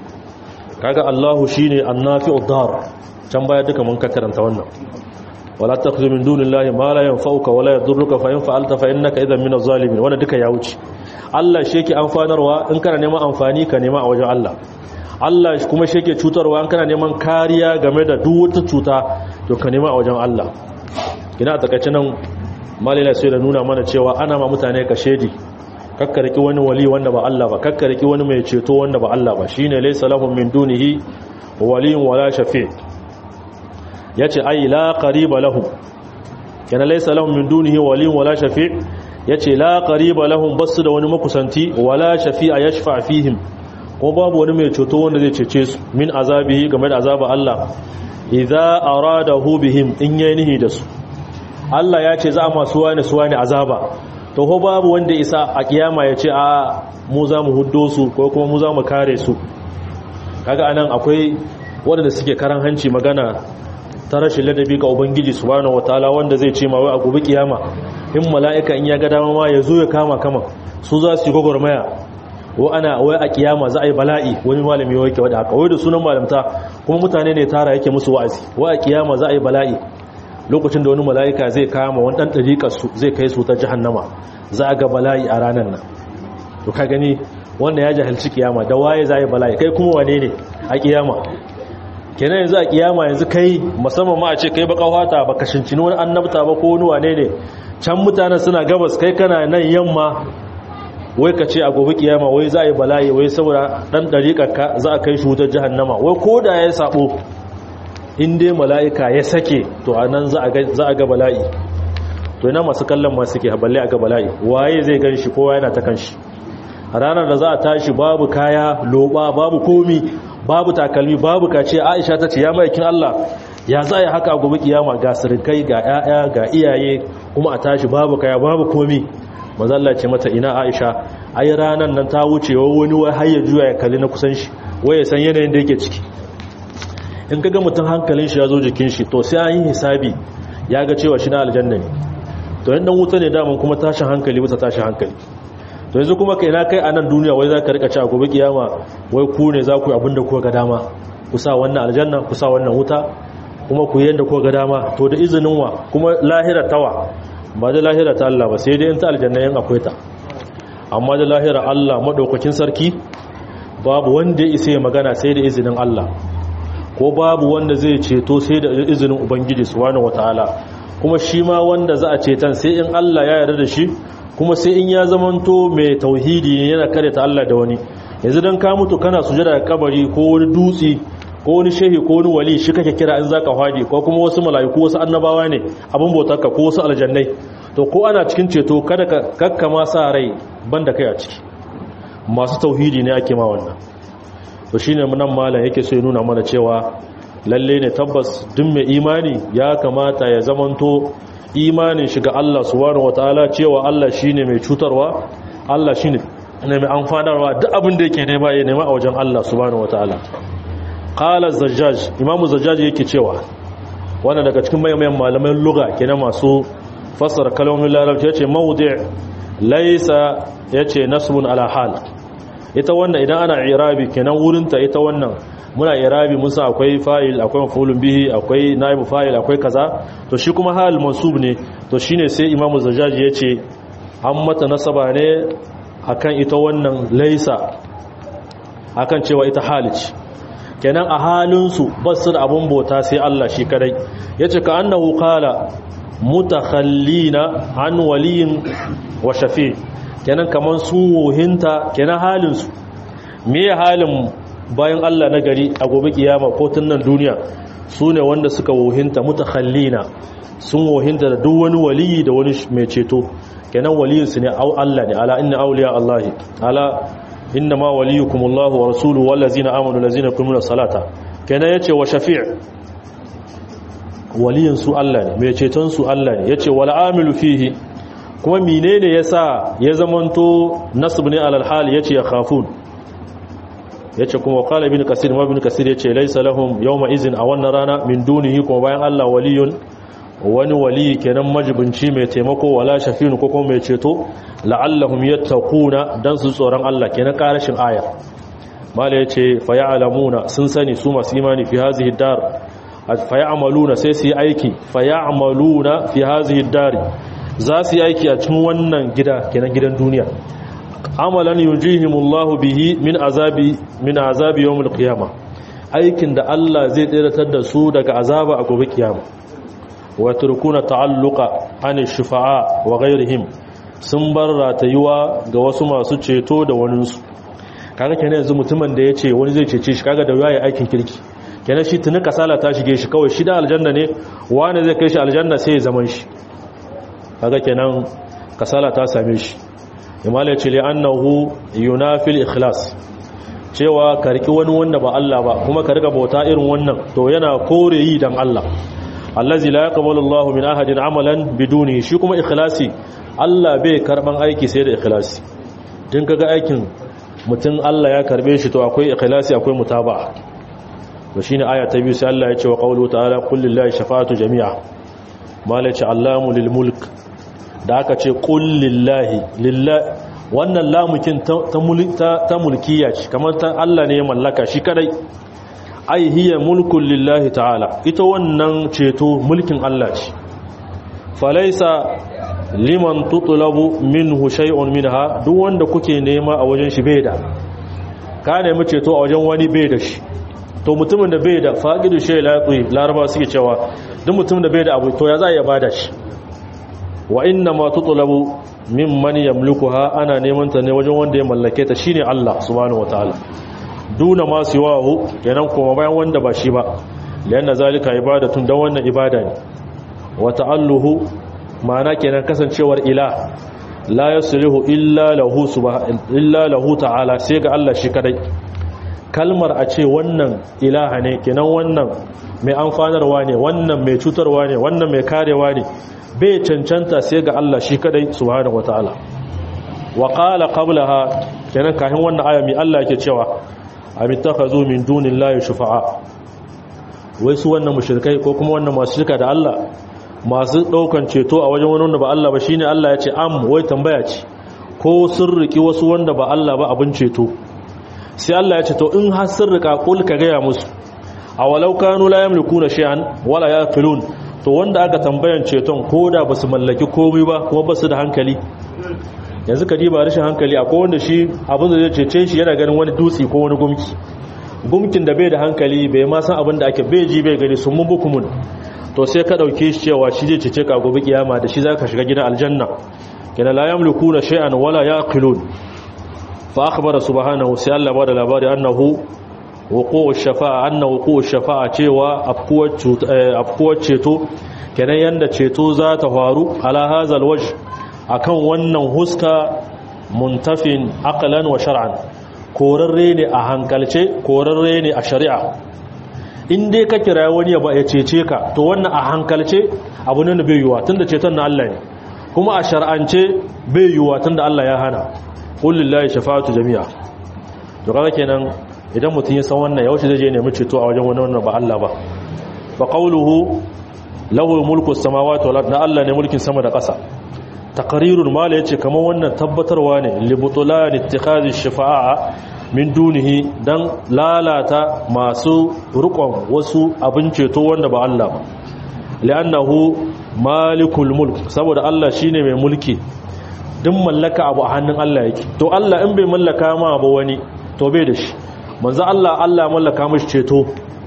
kaga Allahu shine annafi'ud dar can baya duka mun ka karanta wannan wala takhzu min dunillahi ma la yanfa'uka wala yadurruka fa in fa'alta fa innaka idhan minaz zalimin wannan duka ya wuce Allah shi yake amfanarwa in kana neman amfani ka nema a wajen Allah Allah kuma shi yake cutarwa in kana neman kariya game da duk wata cuta to ka nema a wajen Allah ina a takaice nan malila sai da nuna mana cewa ana ma mutane ka shedi kakkariki wani wali wanda ba Allah ba kakkariki wani mai ceto wanda ba Allah ba shine laysa lahum min dunihi waliyun wala shafi' yace ai la qariba lahum kana laysa lahum min dunihi waliyun wala shafi' yace la qariba lahum basu da wani makusanti wala shafi'a yashfa fihim ko babu wani mai ceto wanda zai cece su min azabihi game da azaba Allah idza aradahu bihim in yayi nihi da su Allah ya ce za a masu wani su wani azaba to ko babu wanda isa a kiyama ya ce a mu za mu huddo su ko kuma mu za mu kare su kaga anan akwai wanda suke karan hanci magana ta rashin ladabi ga ubangiji subhanahu wataala wanda zai ce ma wai a gobe kiyama in mala'ika in ya ga dama ma ya zo ya kama kama su za su yi gwagwarmaya wa ana wai a kiyama za a yi bala'i wani malami ya wake wadda haka wai da sunan malamta kuma mutane ne tara yake musu wa'azi wai a kiyama za a yi bala'i lokacin da wani mala'ika zai kama wani ɗan ɗariƙar su zai kai su ta jahannama za a ga bala'i a ranar nan to ka gani wanda ya jahilci kiyama da waye za a yi bala'i kai kuma wane ne a kiyama kenan yanzu a kiyama yanzu kai musamman ma a ce kai baka fata baka shincini wani annabta ba ko wani wane ne can mutanen suna gabas kai kana nan yamma wai ka ce a gobe kiyama wai za a yi bala'i wai saboda dan dariƙarka za a kai shi wutar jahannama wai ko da ya sabo in dai mala'ika ya sake to a nan za a ga bala'i to ina masu kallon masu suke balle a ga bala'i waye zai gan shi kowa yana ta kan shi a ranar da za a tashi babu kaya loba babu komi babu takalmi babu kace aisha ta ce ya maikin allah ya za a yi haka a gobe kiyama ga sirikai ga 'ya'ya ga iyaye kuma a tashi babu kaya babu komi mazalla ce mata ina aisha ai ranar nan ta wuce wani wai har ya juya ya kalli na kusan shi wai ya san yanayin da yake ciki in kaga mutum hankalin shi ya zo jikin shi to sai an yi hisabi ya ga cewa shi na aljanna ne to yan dan wuta ne daman kuma tashin hankali bisa tashin hankali to yanzu kuma kai na kai a nan duniya wai za ka rika ci a gobe kiyama wai ku ne za ku yi abin da kuka ga dama ku sa wannan aljanna ku sa wannan wuta kuma ku yi yadda kuka ga dama to da izinin wa kuma lahira tawa ba da lahira ta Allah ba sai dai in ta aljanna yan akwai ta amma da lahira Allah madaukakin sarki babu wanda ya isa ya magana sai da izinin Allah ko babu wanda zai ceto sai da izinin ubangiji subhanahu wataala kuma shi ma wanda za a cetan sai in Allah ya yarda da shi kuma sai in ya zamanto mai tauhidi yana kare ta Allah da wani yanzu dan ka mutu kana sujada da kabari ko wani dutse ko wani shehi ko wani wali shi kake kira in zaka fadi ko kuma wasu mala'iku wasu annabawa ne abin bautarka ko wasu aljannai to ko ana cikin ceto kada ka kakkama sa rai banda kai a ciki masu tauhidi ne ake ma wannan to shine nan malam yake so ya nuna mana cewa lalle ne tabbas duk mai imani ya kamata ya zamanto imanin shi ga Allah subhanahu wataala cewa Allah shine mai cutarwa Allah shine ne mai amfanarwa duk abin da yake nema ya nema a wajen Allah subhanahu wataala qala zajjaj imamu zajjaj yake cewa wannan daga cikin mayan malaman lugha kenan masu fassara kalmomin larabci yace mawdi' laysa yace nasbun ala hal ita wannan idan ana irabi kenan wurinta ita wannan muna irabi musa akwai fa'il akwai mafulun bihi akwai naibu fa'il akwai kaza to shi kuma hal mansub ne to shine sai imamu zajaji yace an mata nasaba ne akan ita wannan laisa akan cewa ita halici kenan a halinsu basu da abun bota sai Allah shi kadai yace ka annahu qala mutakhallina an waliyin wa shafi kenan kaman su wohinta kenan halinsu me halin bayan Allah na gari a gobe kiyama ko tun nan duniya su ne wanda suka wohinta mutakhallina sun wohinta da duk wani waliyi da wani mai ceto kenan waliyinsu ne au Allah ne ala inna awliya Allah ala inna ma waliyukum Allah wa rasuluhu wal ladzina amanu ladzina yuqimuna salata kenan yace wa shafi' waliyin su Allah ne mai ceton su Allah ne yace wal amilu fihi kuma menene yasa ya zamanto nasb ne alal hal yace ya khafun yace kuma qala ibn kasir ma ibn kasir yace laysa lahum yawma izin a wannan rana min dunihi kuma bayan Allah waliyun wani wali kenan majibinci mai taimako wala shafinu ko kuma mai ceto la'allahum yattaquna dan su tsoron Allah kenan karashin aya mala yace fa ya'lamuna sun sani su masu imani fi hazihi dar fa ya'maluna sai su yi aiki fa ya'maluna fi hazihi dar za su yi aiki a cikin wannan gida kenan gidan duniya amalan yujihimullahu bihi min azabi min azabi yawmil qiyamah aikin da Allah zai tsiratar da su daga azaba a gobe kiyama wa turkuna ta'alluqa an shufa'a wa ghayrihim sun bar ratayuwa ga wasu masu ceto da waninsu kaga kenan yanzu mutumin da yace wani zai cece shi kaga da yayi aikin kirki kenan shi tuni kasala ta shige shi kawai shi da aljanna ne wani zai kai shi aljanna sai ya zaman shi kaga kenan kasala ta same shi imala ce li annahu yunafil ikhlas cewa ka riki wani wanda ba Allah ba kuma ka riga bauta irin wannan to yana kore yi dan Allah allazi la yaqbalu Allahu min ahadin amalan biduni shi kuma ikhlasi Allah bai karban aiki sai da ikhlasi din kaga aikin mutum Allah ya karbe shi to akwai ikhlasi akwai mutaba'a to shine aya ta biyu sai Allah ya ce wa qawlu ta'ala qul lillahi shafa'atu jami'a malaci allamu lil mulk da aka ce qul lillahi lillahi wannan lamukin ta mulkiya ce kamar ta Allah ne ya mallaka shi kadai ai hiya mulkun lillahi ta'ala ita wannan ceto mulkin Allah ce falaisa liman tutulabu minhu shay'un minha duk wanda kuke nema a wajen shi bai da ka nemi ceto a wajen wani bai da shi to mutumin da bai da faqidu shay laqi laraba suke cewa duk mutumin da bai da abu to ya za ya bada shi wa inna ma tutlabu mimman yamlikuha ana neman ta ne wajen wanda ya mallake ta shine Allah subhanahu wataala duna ma siwahu kenan kuma bayan wanda ba shi ba lianna zalika ibadatun dan wannan ibada ne wa ta'alluhu ma'ana kenan kasancewar ila la yaslihu illa lahu subhanahu illa lahu ta'ala sai ga Allah shi kadai kalmar a ce wannan ilaha ne kenan wannan mai amfanarwa ne wannan mai cutarwa ne wannan mai karewa ne bai cancanta sai ga Allah shi kadai subhanahu wataala wa qala qablaha kenan kafin wannan aya mi Allah yake cewa amittakhazu min dunillahi shufa'a wai su wannan mushrikai ko kuma wannan masu shirka da Allah masu daukan ceto a wajen wani wanda ba Allah ba shine Allah ya ce am wai tambaya ce ko sun riki wasu wanda ba Allah ba abin ceto sai Allah ya ce to in har sun rika kul ka gaya musu awalau kanu la yamlikuna shay'an wala yaqilun to wanda aka tambayan ceton koda basu mallaki komai ba kuma basu da hankali yanzu ka diba rashin hankali akwai wanda shi abin da zai cece shi yana ganin wani dutse ko wani gumki gumkin da bai da hankali bai ma san abin da ake bai ji bai gani sun mun bukumun to sai ka dauke shi cewa shi zai cece ka gobe kiyama da shi zaka shiga gidan aljanna kana la yamlikuna shay'an wala yaqilun fa akhbara subhanahu sai Allah ba da labari annahu wuqu'u shafa'a anna wuqu'u shafa'a cewa afkuwar ceto kenan yanda ceto za ta faru ala hazal wajh akan wannan huska muntafin aqlan wa shar'an korarre ne a hankalce korarre ne a shari'a in dai ka kira wani ya ba ya cece ka to wannan a hankalce abu ne bai yiwa tunda ceton na Allah ne kuma a shar'ance bai yiwa tunda Allah ya hana qul lillahi shafa'atu jami'a to kaga kenan idan mutum ya san wannan yaushe zai je nemi ceto a wajen wani wannan ba Allah ba fa qawluhu lahu mulku samawati wal ardi Allah ne mulkin sama da ƙasa taqrirul mala yace kamar wannan tabbatarwa ne li butulan ittikhadhi shafa'a min dunihi dan lalata masu rukon wasu abin ceto wanda ba Allah ba li'annahu malikul mulk saboda Allah shine mai mulki duk mallaka abu a hannun Allah yake to Allah in bai mallaka ma ba wani to bai da shi manzo Allah Allah ya mallaka mishi ceto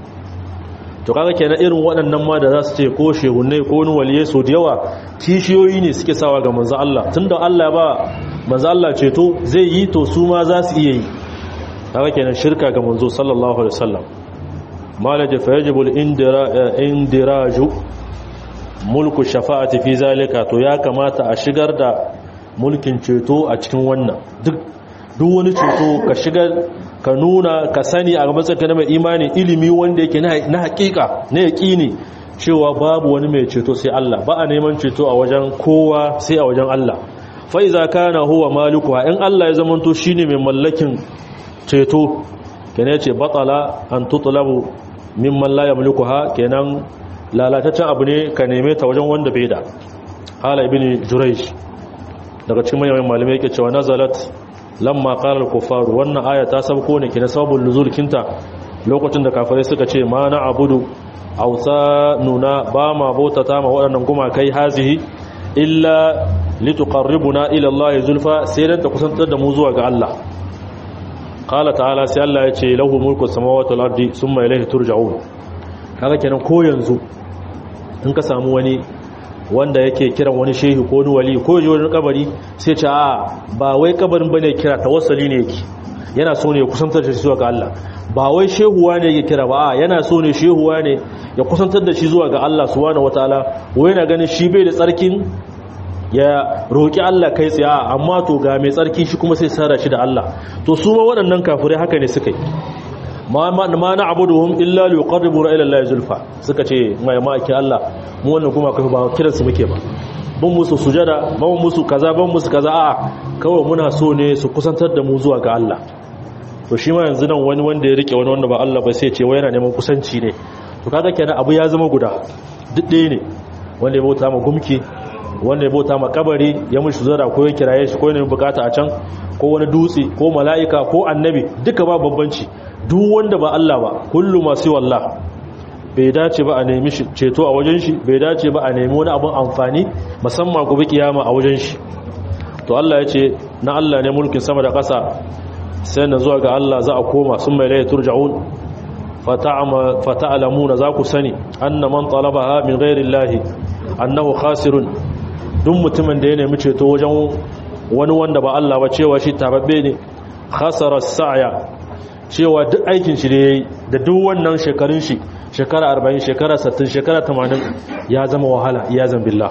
to kaga kenan irin waɗannan ma da za su ce ko shehunne ko wani waliye so da yawa kishiyoyi ne suke sawa ga manzo Allah tunda Allah ba manzo Allah ceto zai yi to su ma za su iya yi kaga kenan shirka ga manzo sallallahu alaihi wasallam malaja fa yajibu indiraju mulku shafa'ati fi zalika to ya kamata a shigar da mulkin ceto a cikin wannan duk duk wani ceto ka shigar ka nuna ka sani a matsayin na mai imani ilimi wanda yake na hakika na yaƙini cewa babu wani mai ceto sai Allah ba a neman ceto a wajen kowa sai a wajen Allah fa iza kana huwa malikuha in Allah ya zamanto shine mai mallakin ceto kenan yace batala an tutlabu mimman la yamlikuha kenan lalataccen abu ne ka neme ta wajen wanda bai da hala ibn jurayj daga cikin manyan malamai yake cewa nazalat lamma qala al-kuffar wannan aya ta sabko ne kina sababul nuzul kinta lokacin da kafirai suka ce ma na abudu ausa nuna ba ma bautata ma waɗannan gumakai hazihi illa lituqarribuna ila Allah zulfa sai dan ta kusantar da mu zuwa ga Allah qala ta'ala sai Allah ya ce lahu mulku samawati wal ardi thumma ilayhi turja'un kaga kenan ko yanzu in ka samu wani wanda yake kiran wani shehi ko wani wali ko wani kabari sai ce a ba wai kabarin bane kira tawassali ne yake yana so ne ya kusantar da shi zuwa ga Allah ba wai shehuwa ne yake kira ba a yana so ne shehuwa ne ya kusantar da shi zuwa ga Allah subhanahu wataala wai yana ganin shi bai da tsarkin ya roki Allah kai tsaye amma to ga mai tsarki shi kuma sai sara shi da Allah to su ma waɗannan kafirai haka ne suka yi ma na abuduhum illa li yuqarribuna ila Allah zulfa suka ce mai ma'aikin Allah mu wannan kuma kai ba kiran su muke ba ban musu sujada ban musu kaza ban musu kaza a kawai muna so ne su kusantar da mu zuwa ga Allah to shi ma yanzu nan wani wanda ya rike wani wanda ba Allah ba sai ce wai yana neman kusanci ne to kaga kenan abu ya zama guda duk ɗaya ne wanda ya bauta ma gumki wanda ya bauta ma kabari ya mushi zara ko ya kiraye shi ko ya nemi bukata a can ko wani dutse ko mala'ika ko annabi duka ba bambanci duk wanda ba Allah ba kullu masu wallah bai dace ba a nemi ceto a wajen shi bai dace ba a nemi wani abin amfani musamman gobe kiyama a wajen shi to Allah ya ce na Allah ne mulkin sama da ƙasa sai na zuwa ga Allah za a koma sun mai laye turja'un fata'alamuna za ku sani anna man talabaha min ghairi llahi annahu khasirun duk mutumin da ya nemi ceto wajen wani wanda ba Allah ba cewa shi tababbe ne khasara sa'ya cewa duk aikin shi da yayi da duk wannan shekarun shi shekara 40 shekara 60 shekara 80 ya zama wahala ya zan billah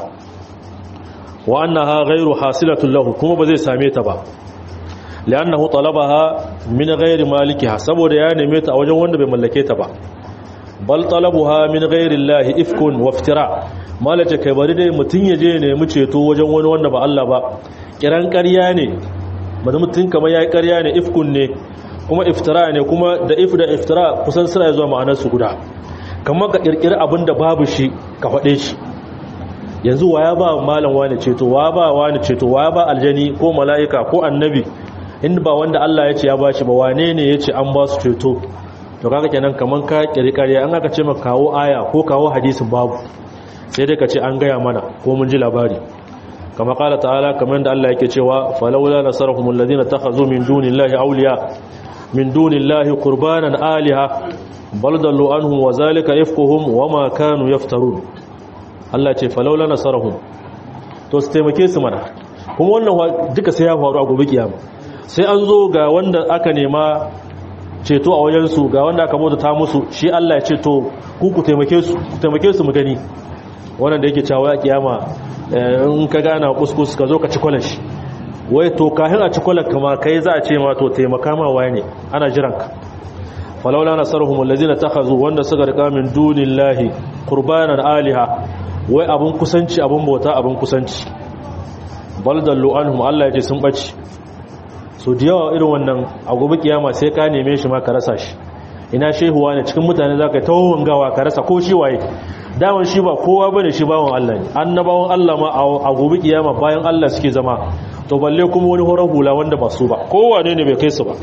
wa annaha ghairu hasilatun lahu kuma ba zai same ta ba li'annahu talabaha min ghairi malikiha saboda ya neme ta a wajen wanda bai mallake ta ba bal talabuha min ghairi llahi ifkun wa iftira malace kai bari dai mutun yaje ne mu ceto wajen wani wanda ba Allah ba kiran ƙarya ne bari mutun kamar yayi ƙarya ne ifkun ne kuma iftira ne kuma da if da iftira kusan suna zuwa ma'anar su guda kamar ka kirkiri abin da babu shi ka faɗe shi yanzu waya ba malam wani ceto wa ba wani ceto wa ba aljani ko mala'ika ko annabi in ba wanda Allah ya ce ya bashi ba wane ne ya ce an ba su ceto to kaga kenan kaman ka kirkare an aka ce maka kawo aya ko kawo hadisin babu sai dai ka ce an gaya mana ko mun ji labari kama kala ta'ala kamar da Allah yake cewa falawla nasarhum alladhina takhazu min dunillahi awliya min dunillahi qurbanan aliha bal dallu anhum wa zalika ifkuhum wama kanu yaftarun Allah ce falawla nasarhum to su taimake su mana kuma wannan duka sai ya faru a gobe kiyama sai an zo ga wanda aka nema ceto a wajensu ga wanda aka bauta ta musu shi Allah ya ce to ku ku taimake su ku taimake su mu gani wannan da yake cewa kiyama in ka gana kuskus ka zo ka ci kwalashi wai to kafin a ci kwalar kama kai za a ce ma to taimaka ma waye ne ana jiran ka falawla nasaruhum allazina takhazu wanda suka rika min dunillahi qurbanan aliha wai abun kusanci abun bauta abun kusanci baldallu anhum Allah ya ce sun bace so da yawa irin wannan a gobe kiyama sai ka neme shi ma ka rasa shi ina shehuwa ne cikin mutane za ka yi tawon gawa ka rasa ko shi waye daman shi ba kowa ba ne shi bawan Allah ne annabawan Allah ma a gobe kiyama bayan Allah suke zama to balle kuma wani horon hula wanda ba su ba kowane ne bai kai su ba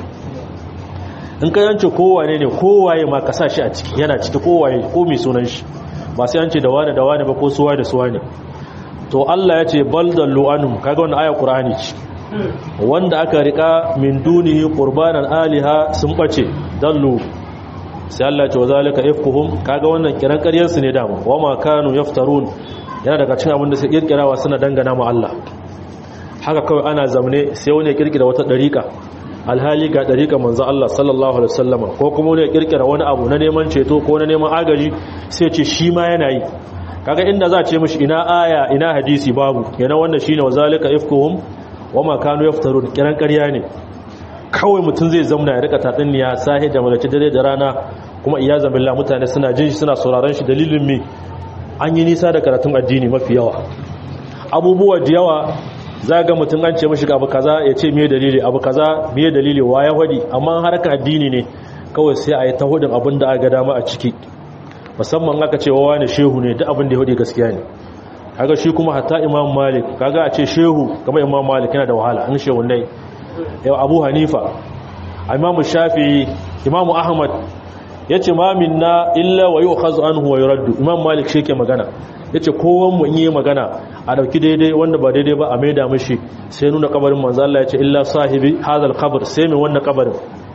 in ka yance kowane ne kowaye ma ka sa shi a ciki yana ciki kowaye ko mai sunan shi ba sai an ce da wane da wane ba ko suwa da suwa ne to Allah ya ce bal dallu anhum kaga wannan aya Qur'ani ce wanda aka rika min dunihi qurbanan aliha sun bace dallu sai Allah ya ce wazalika ifkuhum kaga wannan kiran ƙaryar su ne dama wama kanu yaftarun yana daga cikin abin da sai kirkirawa suna dangana ma Allah haka kawai ana zamne sai wani ya kirkira wata dariƙa alhali ga dariƙa manzo Allah sallallahu alaihi wasallama ko kuma wani ya kirkira wani abu na neman ceto ko na neman agaji sai ce shi ma yana yi kaga inda za a ce mishi ina aya ina hadisi babu yana wannan shine wazalika ifkuhum wama kanu yaftarun kiran ƙarya ne kawai mutum zai zauna ya rika tatsuniya sahi da malaci dare da rana kuma iya zamilla mutane suna jin shi suna sauraron shi dalilin me an yi nisa da karatun addini mafi yawa abubuwa da yawa za ga mutum an ce mashi abu kaza ya ce me dalili abu kaza me dalili wa ya hadi amma harkar addini ne kawai sai a yi ta hudin abin da aka dama a ciki musamman aka ce wa wani shehu ne duk abin da ya hudi gaskiya ne kaga shi kuma hatta imam malik kaga a ce shehu kamar imam malik yana da wahala an shehu ne yau abu hanifa imam shafi imam ahmad ya ce ma minna illa wa yi ukhazu anhu wa yuraddu imam malik shi ke magana ya ce kowan mu in yi magana a dauki daidai wanda ba daidai ba a maida mashi sai nuna kabarin manzo Allah ya ce illa sahibi hadal qabr sai mai wannan kabarin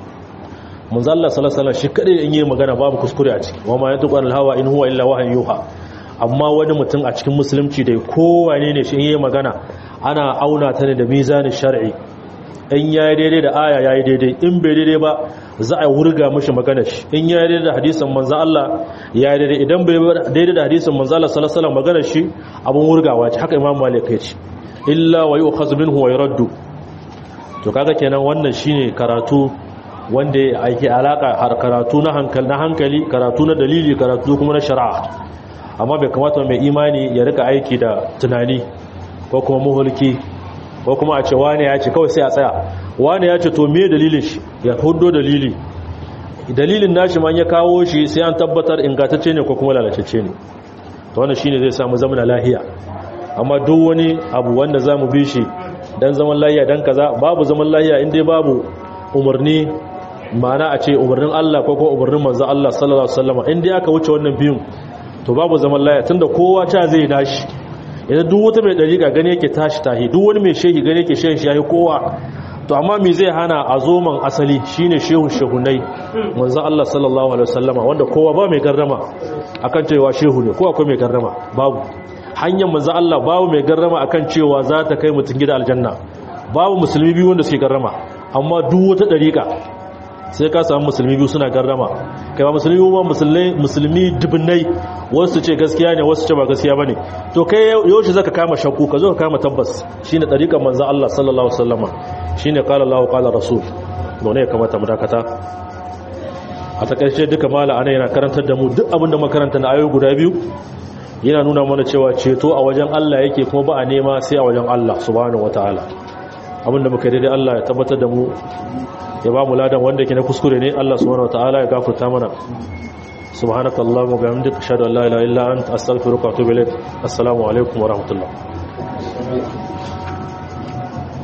manzo Allah sallallahu alaihi wasallam shi kadai in yi magana babu kuskure a ciki wa ma yantiqu anil hawa in huwa illa wahyu yuha amma wani mutum a cikin musulunci dai kowane ne shi yi magana ana auna ta ne da mizanin shar'i in ya yi daidai da aya ya yi daidai in bai daidai ba za a wurga mashi magana shi in ya yi daidai da hadisan manzan Allah ya yi daidai idan bai daidai da hadisan manzan Allah salasala magana shi abin wurgawa ce haka imam malik ya ce illa wa yi ukhazu minhu wa yuraddu to kaga kenan wannan shine karatu wanda ya aiki alaka har karatu na hankali na hankali karatu na dalili karatu kuma na shari'a amma bai kamata mai imani ya rika aiki da tunani ko kuma muhulki ko kuma a ce wane ya ce kawai sai a tsaya wane ya ce to me dalilin shi ya hudo dalili dalilin nashi man ya kawo shi sai an tabbatar ingantacce ne ko kuma lalacecce ne to wannan shine zai samu zaman lahiya amma duk wani abu wanda zamu bi shi dan zaman lahiya dan kaza babu zaman lahiya in dai babu umarni ma'ana a ce umarnin Allah ko ko umarnin manzo Allah sallallahu alaihi wasallam in dai aka wuce wannan biyun to babu zaman lahiya tunda kowa ta zai dashi idan duk wata mai dariƙa gane yake tashi tahi duk wani mai shehi gane yake shehin shi yayi kowa to amma me zai hana a zoman asali shine shehun shehunai manzo Allah sallallahu alaihi wasallama wanda kowa ba mai garrama akan cewa shehu ne ko akwai mai garrama babu hanyar manzo Allah babu mai garrama akan cewa za ta kai mutun gida aljanna babu musulmi biyu wanda suke garrama amma duk wata dariƙa sai ka samu musulmi biyu suna garrama kai ba musulmi ba musulmai musulmi dubunnai wasu ce gaskiya ne wasu ce ba gaskiya bane to kai yaushe zaka kama shakku ka zo ka kama tabbas shine dariƙar manzo Allah sallallahu alaihi wasallama shine qala Allahu qala rasul don ne kamata mu dakata a takaice duka mala ana yana karantar da mu duk abin da makaranta na ayoyi guda biyu yana nuna mana cewa ceto a wajen Allah yake kuma ba a nema sai a wajen Allah subhanahu wataala abinda muka daidai Allah ya tabbatar da mu ya ba mu ladan wanda ke na kuskure ne Allah subhanahu wataala ya gafarta mana subhanakallahumma wa bihamdika ashhadu an la ilaha illa anta astaghfiruka wa atubu ilaik assalamu alaikum wa rahmatullah